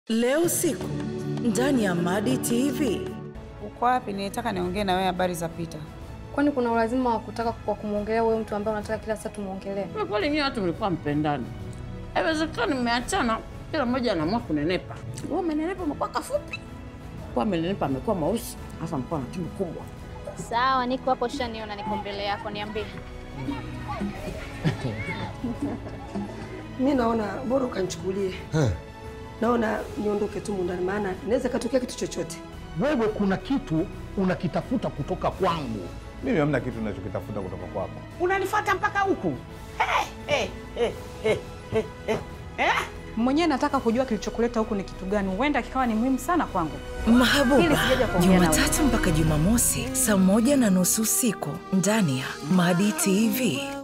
Leo usiku ndani ya Madi TV. Uko wapi? Nilitaka niongee na wewe habari za Pita. Kwani kuna ulazima wa kutaka kwa kumwongelea wewe mtu ambaye unataka kila saa tumwongelee? Kwa kweli nyinyi watu mlikuwa mpendani. Haiwezekani mmeachana, kila mmoja anaamua kunenepa. Wewe umenenepa umekuwa kafupi. Kwa amenenepa amekuwa mweusi, hasa amekuwa na tumbo kubwa. Sawa, niko hapo, shaniona niko mbele yako, niambie. Mi naona bora ukanichukulie, naona niondoke tu mundani, maana inaweza katokea kitu chochote. Wewe kuna kitu unakitafuta kutoka kwangu. Mimi hamna kitu ninachokitafuta kutoka kwako. Unanifuata mpaka huku. Mwenyewe nataka kujua kilichokuleta huku ni kitu gani, huenda kikawa ni muhimu sana kwangu. Mahabuba, Hili sijaja kuongea na Jumatatu mpaka Jumamosi saa moja na nusu usiku ndani ya Madi TV.